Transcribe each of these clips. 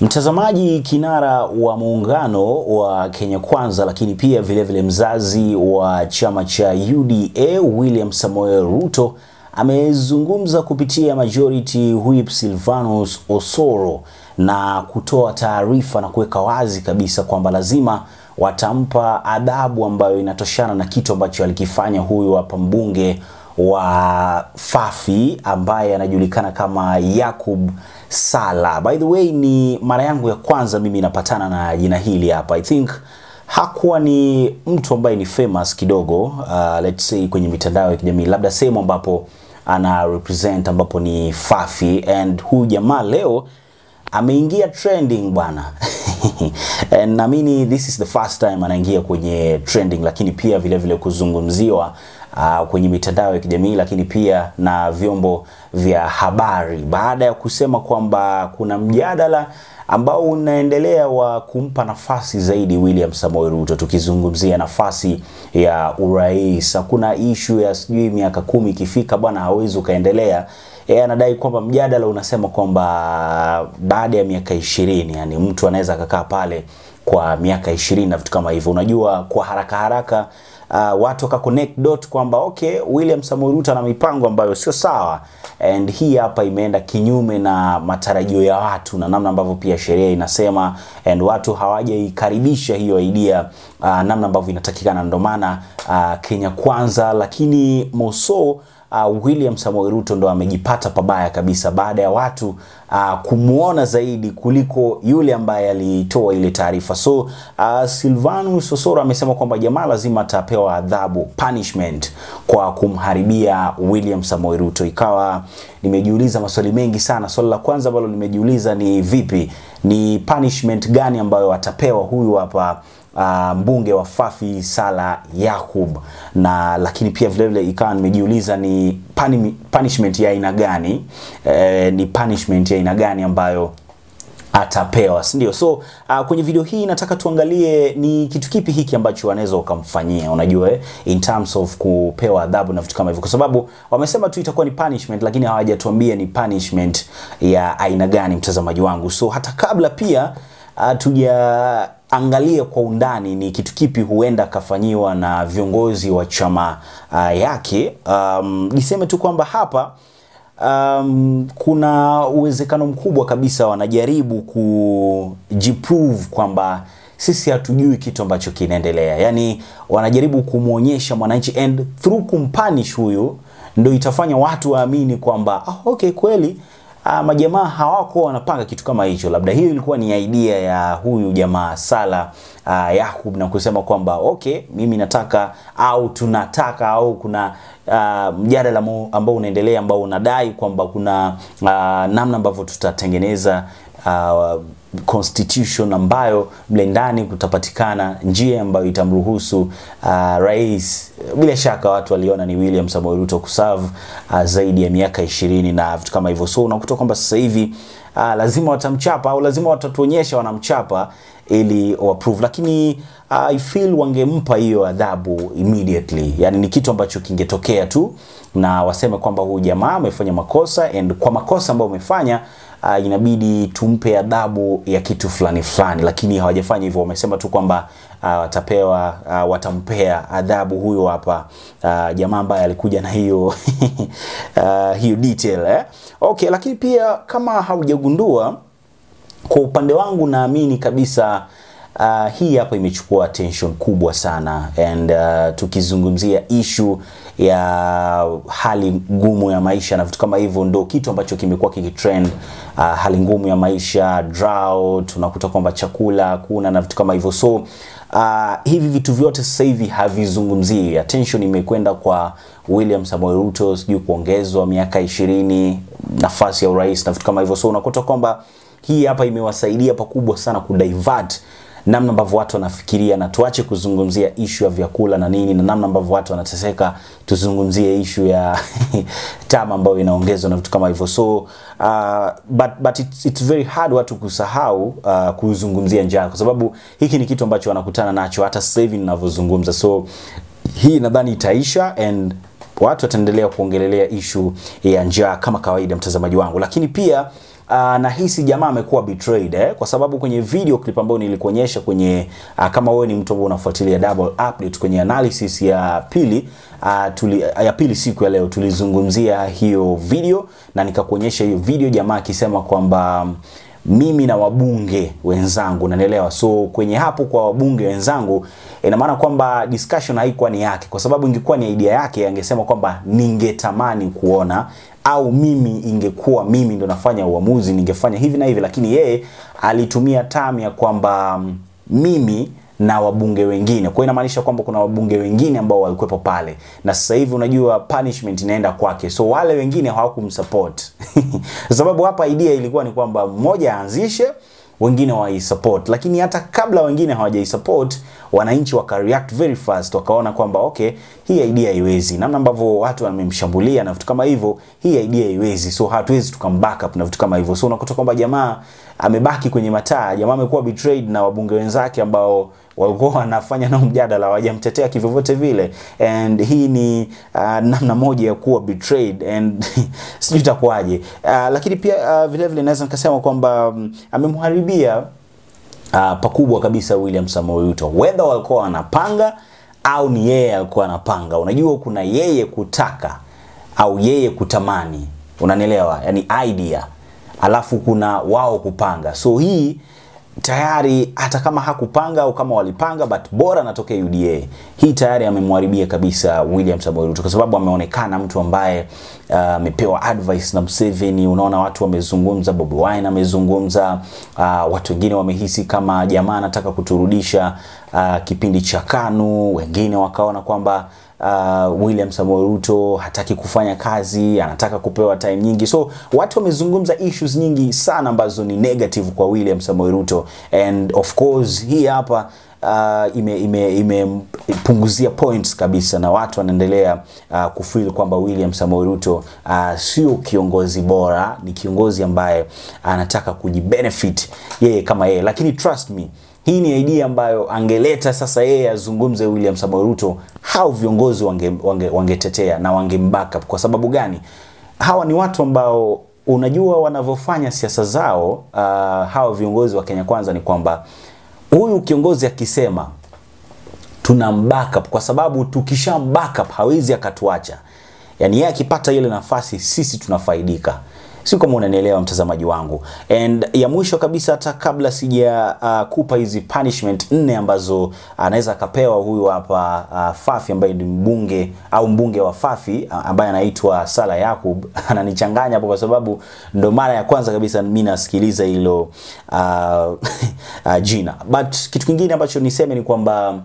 Mtazamaji, kinara wa muungano wa Kenya Kwanza, lakini pia vilevile vile mzazi wa chama cha UDA William Samoei Ruto amezungumza kupitia Majority Whip Silvanus Osoro na kutoa taarifa na kuweka wazi kabisa kwamba lazima watampa adhabu ambayo inatoshana na kitu ambacho alikifanya huyu hapa mbunge wa Fafi ambaye anajulikana kama Yakub Sala. By the way, ni mara yangu ya kwanza mimi napatana na jina hili hapa. I think hakuwa ni mtu ambaye ni famous kidogo, uh, let's say kwenye mitandao ya kijamii, labda sehemu ambapo ana represent ambapo ni Fafi, and huyu jamaa leo ameingia trending bwana. And naamini this is the first time anaingia kwenye trending, lakini pia vile vile kuzungumziwa uh, kwenye mitandao ya kijamii lakini pia na vyombo vya habari baada ya kusema kwamba kuna mjadala ambao unaendelea wa kumpa nafasi zaidi William Samoei Ruto. Tukizungumzia nafasi ya urais, hakuna ishu ya sijui miaka kumi ikifika bwana hawezi ukaendelea. Yeye anadai kwamba mjadala unasema kwamba baada ya miaka ishirini, yani mtu anaweza akakaa pale kwa miaka ishirini na vitu kama hivyo. Unajua, kwa haraka haraka uh, watu waka connect dot kwamba okay, William Samoei Ruto ana mipango ambayo sio sawa, and hii hapa imeenda kinyume na matarajio ya watu na namna ambavyo pia sheria inasema, and watu hawajaikaribisha hiyo idea uh, namna ambavyo inatakikana. Ndio maana uh, Kenya Kwanza, lakini Moso Uh, William Samoei Ruto ndo amejipata pabaya kabisa baada ya watu uh, kumuona zaidi kuliko yule ambaye alitoa ile taarifa. So uh, Silvanus Osoro amesema kwamba jamaa lazima atapewa adhabu punishment kwa kumharibia William Samoei Ruto. Ikawa nimejiuliza maswali mengi sana. Swali la kwanza ambalo nimejiuliza ni vipi, ni punishment gani ambayo atapewa huyu hapa uh, mbunge wa Fafi Sala Yakub, na lakini pia vile vile ikawa nimejiuliza ni pani, punishment ya aina gani eh, ni punishment ya aina gani ambayo atapewa si ndio? So uh, kwenye video hii nataka tuangalie ni kitu kipi hiki ambacho wanaweza wakamfanyia, unajua eh, in terms of kupewa adhabu na vitu kama hivyo, kwa sababu wamesema tu itakuwa ni punishment, lakini hawajatuambia ni punishment ya aina gani, mtazamaji wangu. So hata kabla pia hatuja angalia kwa undani ni kitu kipi huenda akafanyiwa na viongozi wa chama uh, yake. Um, niseme tu kwamba hapa um, kuna uwezekano mkubwa kabisa wanajaribu kujiprove kwamba sisi hatujui kitu ambacho kinaendelea, yaani wanajaribu kumwonyesha mwananchi and through kumpanish huyu ndo itafanya watu waamini kwamba ah, okay kweli Uh, majamaa hawako wanapanga kitu kama hicho. Labda hiyo ilikuwa ni idea ya huyu jamaa Sala uh, Yakub na kusema kwamba okay, mimi nataka au tunataka au kuna uh, mjadala ambao unaendelea ambao unadai kwamba kuna uh, namna ambavyo tutatengeneza uh, constitution ambayo mle ndani kutapatikana njia ambayo itamruhusu uh, rais. Bila shaka watu waliona ni William Samoei Ruto kuserve uh, zaidi ya miaka ishirini na vitu kama hivyo, so unakuta kwamba sasa hivi uh, lazima watamchapa au lazima watatuonyesha wanamchapa ili waprove, lakini uh, I feel wangempa hiyo adhabu immediately, yani ni kitu ambacho kingetokea tu na waseme kwamba huyu jamaa amefanya makosa and kwa makosa ambayo umefanya uh, inabidi tumpe adhabu ya kitu fulani fulani, lakini hawajafanya hivyo. Wamesema tu kwamba uh, watapewa uh, watampea adhabu huyo hapa uh, jamaa ambaye alikuja na hiyo uh, hiyo detail eh? Okay, lakini pia kama haujagundua, kwa upande wangu naamini kabisa Uh, hii hapa imechukua attention kubwa sana and uh, tukizungumzia ishu ya hali ngumu ya maisha na vitu kama hivyo, ndo kitu ambacho kimekuwa kikitrend. Uh, hali ngumu ya maisha, drought, unakuta kwamba chakula kuna na vitu kama hivyo, so uh, hivi vitu vyote sasa hivi havizungumzii. Attention imekwenda kwa William Samoei Ruto, sijui kuongezwa miaka ishirini nafasi ya urais na vitu kama hivyo, so unakuta kwamba hii hapa imewasaidia pakubwa sana kudivert namna ambavyo watu wanafikiria na tuache kuzungumzia ishu ya vyakula na nini na namna ambavyo watu wanateseka, tuzungumzie ishu ya tama ambayo inaongezwa na vitu kama hivyo. So uh, but, but it's, it's very hard watu kusahau uh, kuzungumzia njaa, kwa sababu hiki ni kitu ambacho wanakutana nacho hata sasa hivi ninavyozungumza. So hii nadhani itaisha and watu wataendelea kuongelelea ishu ya njaa kama kawaida, mtazamaji wangu, lakini pia uh, nahisi jamaa amekuwa betrayed eh, kwa sababu kwenye video clip ambayo nilikuonyesha kwenye uh, kama wewe ni mtu ambaye unafuatilia double update kwenye analysis ya pili uh, tuli, ya pili siku ya leo tulizungumzia hiyo video na nikakuonyesha hiyo video jamaa akisema kwamba mimi na wabunge wenzangu unanielewa so kwenye hapo kwa wabunge wenzangu ina maana kwamba discussion haikuwa ni yake kwa sababu ingekuwa ni idea yake angesema kwamba ningetamani kuona au mimi ingekuwa mimi ndo nafanya uamuzi ningefanya hivi na hivi lakini yeye alitumia term ya kwamba mm, mimi na wabunge wengine. Kwa hiyo inamaanisha kwamba kuna wabunge wengine ambao walikuwepo pale, na sasa hivi unajua punishment inaenda kwake, so wale wengine hawakumsupport sababu hapa idea ilikuwa ni kwamba mmoja aanzishe wengine waisupport, lakini hata kabla wengine hawajaisupport, wananchi waka react very fast, wakaona kwamba okay, hii idea haiwezi, namna ambavyo watu wamemshambulia na vitu kama hivyo, hii idea haiwezi, so hatuwezi tukambackup up na vitu kama hivyo. So unakuta kwamba jamaa amebaki kwenye mataa, jamaa amekuwa betrayed na wabunge wenzake ambao walikuwa wanafanya nao mjadala, hawajamtetea kivyovyote vile, and hii ni uh, namna moja ya kuwa betrayed and sijui itakuwaje. Uh, lakini pia uh, vile vile naweza nikasema kwamba um, amemharibia uh, pakubwa kabisa William Samoei Ruto, whether walikuwa wanapanga au ni yeye alikuwa anapanga. Unajua kuna yeye kutaka au yeye kutamani, unanielewa? Yani idea, alafu kuna wao kupanga. So hii tayari hata kama hakupanga au kama walipanga, but bora anatokea UDA. Hii tayari amemharibia kabisa William Samoei Ruto, kwa sababu ameonekana mtu ambaye amepewa uh, advice na Museveni. Unaona watu wamezungumza, Bobi Wine amezungumza, uh, watu wengine wamehisi kama jamaa anataka kuturudisha uh, kipindi cha KANU, wengine wakaona kwamba uh, William Samoei Ruto hataki kufanya kazi, anataka kupewa time nyingi. So watu wamezungumza issues nyingi sana ambazo ni negative kwa William Samoei Ruto and of course hii hapa uh, imepunguzia ime, ime points kabisa na watu wanaendelea uh, kufeel kwamba William Samoei Ruto uh, sio kiongozi bora, ni kiongozi ambaye anataka kujibenefit yeye kama yeye, lakini trust me hii ni idea ambayo angeleta sasa yeye azungumze William Samoei Ruto, hao viongozi wangetetea wange, wange na wangembackup. Kwa sababu gani? Hawa ni watu ambao unajua wanavyofanya siasa zao. Uh, hawa viongozi wa Kenya Kwanza ni kwamba huyu kiongozi akisema tuna backup, kwa sababu tukisha backup hawezi akatuacha. Yani yeye akipata ile nafasi, sisi tunafaidika si kama unanielewa mtazamaji wangu. And ya mwisho kabisa, hata kabla sija uh, kupa hizi punishment nne ambazo anaweza uh, akapewa huyu hapa uh, Fafi ambaye ni mbunge au mbunge wa Fafi uh, ambaye anaitwa Sala Yakub ananichanganya hapo kwa sababu ndo mara ya kwanza kabisa mimi nasikiliza hilo uh, uh, jina. But kitu kingine ambacho niseme ni kwamba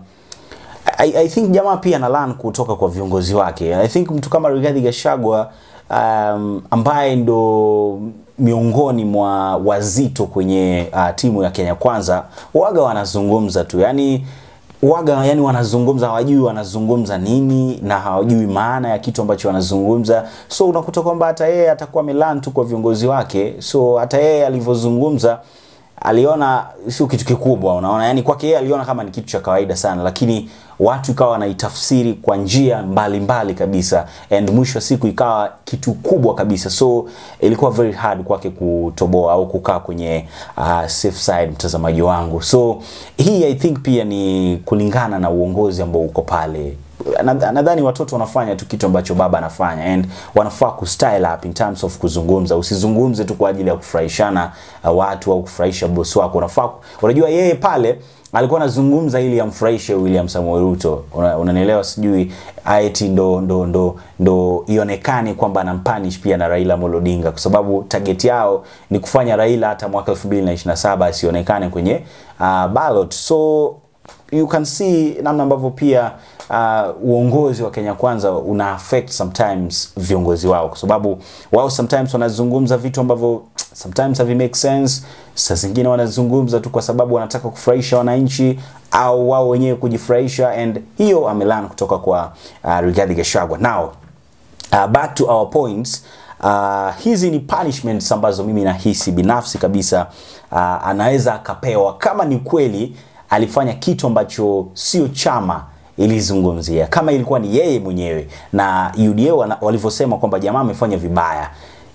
I, I think jamaa pia ana learn kutoka kwa viongozi wake. I think mtu kama Rigathi Gachagua um, ambaye ndo miongoni mwa wazito kwenye uh, timu ya Kenya Kwanza, waga wanazungumza tu yani waga yani wanazungumza, hawajui wanazungumza nini na hawajui maana ya kitu ambacho wanazungumza. So unakuta kwamba hata yeye atakuwa amelan tu kwa viongozi wake, so hata yeye alivyozungumza aliona sio kitu kikubwa, unaona, yani kwake yeye aliona kama ni kitu cha kawaida sana, lakini watu ikawa wanaitafsiri kwa njia mbalimbali mbali kabisa, and mwisho wa siku ikawa kitu kubwa kabisa, so ilikuwa very hard kwake kutoboa au kukaa kwenye uh, safe side, mtazamaji wangu. So hii I think pia ni kulingana na uongozi ambao uko pale nadhani watoto wanafanya tu kitu ambacho baba anafanya and wanafaa ku style up in terms of kuzungumza. Usizungumze tu kwa ajili ya kufurahishana uh, watu au kufurahisha boss wako. Unafaa, unajua yeye pale alikuwa anazungumza ili amfurahishe William Samoei Ruto, unanielewa? Sijui eti ndo ndo ndo ndo ionekane kwamba anampanish pia na Raila Amolo Odinga, kwa sababu target yao ni kufanya Raila hata mwaka 2027 asionekane kwenye uh, ballot so you can see namna ambavyo pia uh, uongozi wa Kenya Kwanza una affect sometimes viongozi wao, kwa sababu wao sometimes wanazungumza vitu ambavyo sometimes havi make sense. Saa zingine wanazungumza tu kwa sababu wanataka kufurahisha wananchi au wao wenyewe kujifurahisha, and hiyo amelan kutoka kwa uh, Rigathi Gachagua. Now uh, back to our points. Uh, hizi ni punishments ambazo mimi nahisi binafsi kabisa uh, anaweza akapewa kama ni kweli alifanya kitu ambacho sio chama ilizungumzia, kama ilikuwa ni yeye mwenyewe na UDA walivyosema kwamba jamaa amefanya vibaya.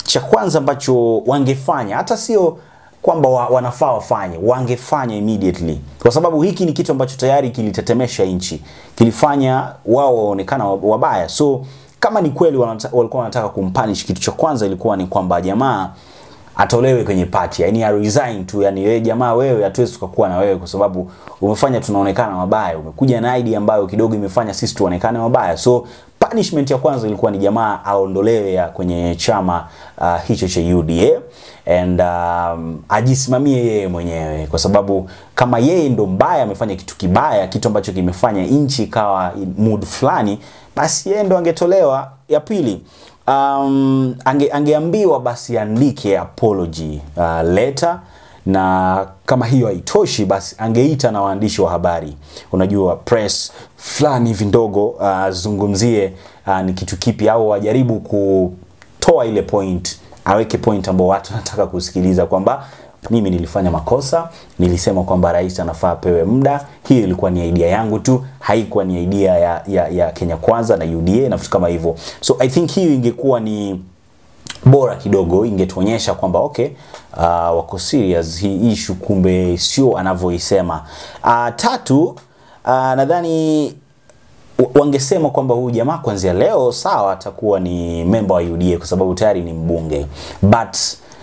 cha kwanza ambacho wangefanya hata sio kwamba wa, wanafaa wafanye, wangefanya immediately, kwa sababu hiki ni kitu ambacho tayari kilitetemesha nchi, kilifanya wao waonekana wabaya. So kama ni kweli wanata, walikuwa wanataka kumpanish, kitu cha kwanza ilikuwa ni kwamba jamaa atolewe kwenye party, yani a resign tu, yani wewe jamaa, wewe hatuwezi tukakuwa na wewe kwa sababu umefanya tunaonekana mabaya, umekuja na idea ambayo kidogo imefanya sisi tuonekane mabaya. So punishment ya kwanza ilikuwa ni jamaa aondolewe ya kwenye chama uh, hicho cha UDA and um, ajisimamie yeye mwenyewe, kwa sababu kama yeye ndo mbaya, amefanya kitu kibaya, kitu ambacho kimefanya nchi ikawa mood fulani, basi yeye ndo angetolewa. Ya pili um, ange, angeambiwa basi andike apology uh, letter na kama hiyo haitoshi basi angeita na waandishi wa habari, unajua press fulani hivi ndogo, azungumzie uh, uh, ni kitu kipi, au ajaribu kutoa ile point, aweke point ambao watu wanataka kusikiliza kwamba mimi nilifanya makosa, nilisema kwamba rais anafaa apewe muda. Hiyo ilikuwa ni idea yangu tu, haikuwa ni idea ya, ya, ya Kenya Kwanza na UDA na vitu kama hivyo. So I think hiyo ingekuwa ni bora kidogo, ingetuonyesha kwamba okay, uh, wako serious hii issue, kumbe sio anavyoisema. Uh, tatu, uh, nadhani wangesema kwamba huyu jamaa kuanzia leo sawa, atakuwa ni memba wa UDA kwa sababu tayari ni mbunge but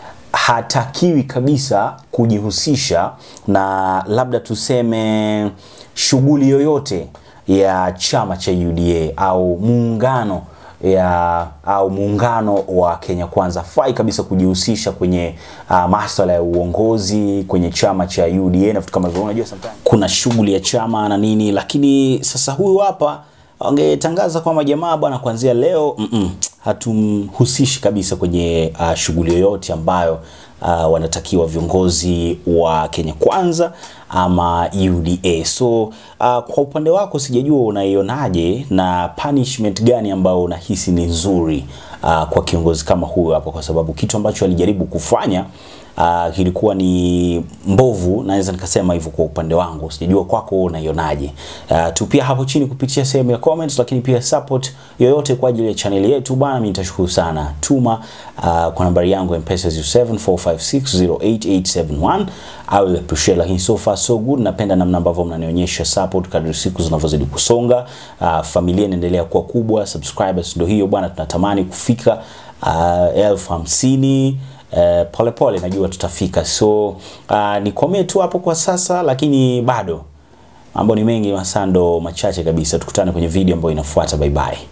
hatakiwi kabisa kujihusisha na labda tuseme shughuli yoyote ya chama cha UDA au muungano ya au muungano wa Kenya Kwanza. Fai kabisa kujihusisha kwenye uh, masuala ya uongozi kwenye chama cha UDA na vitu kama hivyo. Unajua sometimes kuna shughuli ya chama na nini, lakini sasa huyu hapa wangetangaza kwamba jamaa bwana, kuanzia leo mm -mm, hatumhusishi kabisa kwenye uh, shughuli yoyote ambayo uh, wanatakiwa viongozi wa Kenya Kwanza ama UDA. So uh, kwa upande wako sijajua unaionaje na punishment gani ambayo unahisi ni nzuri uh, kwa kiongozi kama huyo hapo, kwa sababu kitu ambacho alijaribu kufanya uh, kilikuwa ni mbovu, naweza nikasema hivyo kwa upande wangu. Sijajua kwako unaionaje? Uh, tupia hapo chini kupitia sehemu ya comments, lakini pia support yoyote kwa ajili ya channel yetu bwana, mimi nitashukuru sana. Tuma uh, kwa nambari yangu M-Pesa 0745608871 I will appreciate, lakini so far so good. Napenda namna ambavyo mnanionyesha support kadri siku zinavyozidi kusonga. Uh, familia inaendelea kuwa kubwa, subscribers ndio hiyo bwana, tunatamani kufika uh, elfu hamsini Uh, pole pole najua tutafika, so uh, nikomee tu hapo kwa sasa, lakini bado mambo ni mengi, masando machache kabisa. Tukutane kwenye video ambayo inafuata. Bye bye.